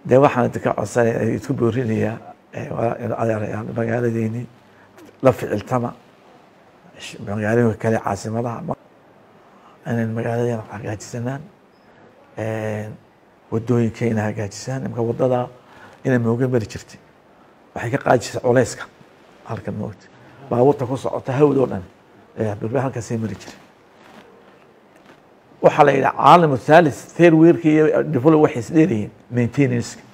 dee waxaan idinka codsanaya isku boorinayaa adeerayaal magaaladeeni la ficiltama magaalooyinka kale caasimadaha inay magaaladeena hagaajisanaan wadooyinkayna hagaajisaan imka wadada inay mooga mari jirtay waxay ka qaadi jirtay culeyska halkan moogta baabuurta ku socota hawd oo dhan bilba halkaasay mari jiray waxaa la yidhaha caalam thalith third weerka iyo develop waxay isdheeryihiin maintenanceka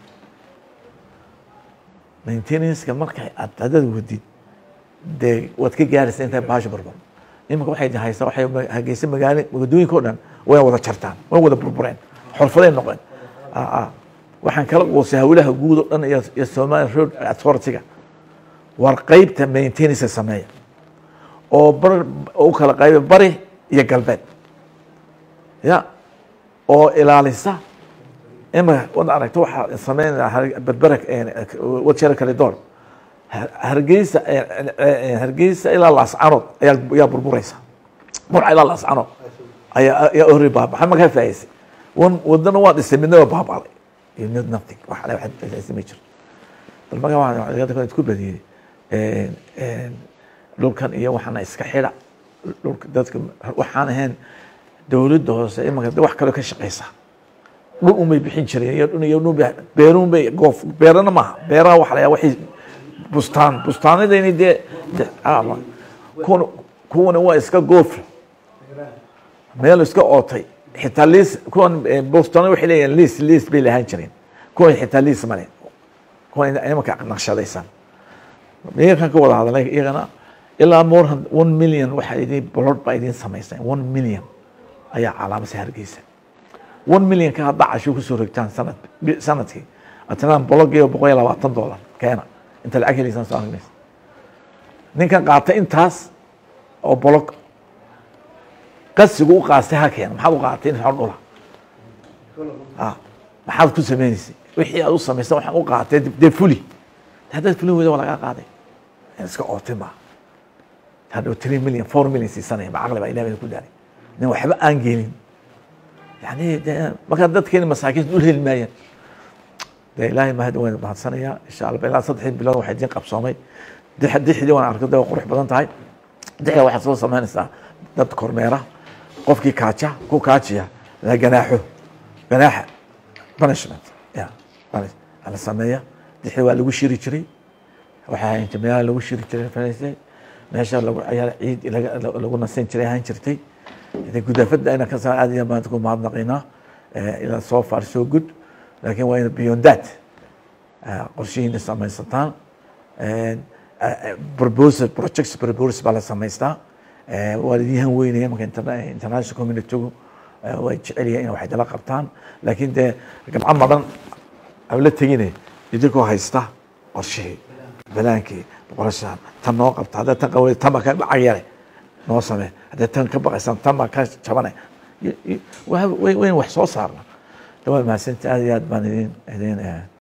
maintenanceka markay aad hadad wadid dee waad ka gaaraysa intay baasha barbar iminka waxay haysaa waxay hageysa magaalo wadooyinka o dhan way wada jartaan way wada burbureen xorfaday noqeen waxaan kala qoosay hawlaha guud oo dhan iyo somali road authority-ga war qeybta maintenance sameeya oo bar u kala qayba bari iyo galbeed ya oo ilaalisa ima wad aragto waxaa sameynaya berbera wajera kale door hargeysa hargeysa ilaa laascanood ayaa ayaa burbureysa burca ilaa laascanood ayaa ayaa ori baaba maxaa makaa faa'iisay wan wadana waa dhisay midna waa baabaaday you need nothing wax ale waxaad ma jirto bal maga waxaan isku badiyey dhulkan iyo waxaana iska xidha dhulka dadka waxaan ahayn dowladda hoose imanka wax kaloo ka shaqeysa dhul unbay bixin jireen iyo dhul iyo dhul beeruun bay goof beerana maaha beeraha waxa la waxay bustaan bustaanadayni dee kuwan kuwana waa iska goof meel iska ootay xitaa liis kuwan bustaanada waxay leeyihin liis liis bay lahaan jireen kuwan xitaa liis male kuwan imanka naqshadaysan iyakan ka wada hadalay iyagana ilaa more than one million waxaa idin bolod baa idin samaysay one million ayaa calaamasay hargeysa one million ka hadda casho kusoo rogtaan sanad sanadkii atnaan bologiiba boqol iyo labaatan dollar keena inta lacag helaysaan soo aragnaysa ninkan qaatay intaas oo bolog qasigu u qaastay ha keena maxaad u qaatay in xor dhula maxaad ku sameynaysay wixii aad u samaysay waxaan u qaatay dee fuli haddaad fulin weyda waa lagaa qaaday iska ootay maa hadhow three million four million siisanaya ma caqli baa ilaah ku daaray nin waxba aan gelin yani de markaa dadkeeni masaakiinta dhul heli maayaan de ilaahay mahad waan mahadsanayaa insha allah ilaa saddexdii bilood waxaa idin qabsoomay dixdii waan arko de waa qurux badan tahay dixda waxaad soo samaynaysaa dad kormeera qofkii kaaja ku kaajiya la ganaaxo ganaaxa punishment ya la sameeya dixda waa lagu shiri jiray waxay ahayn meelaha lagu shiri jiray falaysay meesha lagu ciyaar ciid lagu nasan jiray ahaan jirtay gudaafada ayna ka aad iyo maanta ku mahadnaqinaa ilaa soo far so good laakiin waa ina beyond that qorshihiina samaysataan proposal projects proposal baa la samaystaa waa idinhan weynaya marka international communitygu way jecel yihiin in wax dala qabtaan laakiin dee gabco madan aan la tegine idinkoo haysta qorshihii balaankii boqorashaan tan noo qabta hadda tan qawa tan baa ka lacag yare noo samee haddii tan ka baqaysan tan baa ka jabane wayn wax soo saarna waa mahadsanti aad iyo aad baan idin idin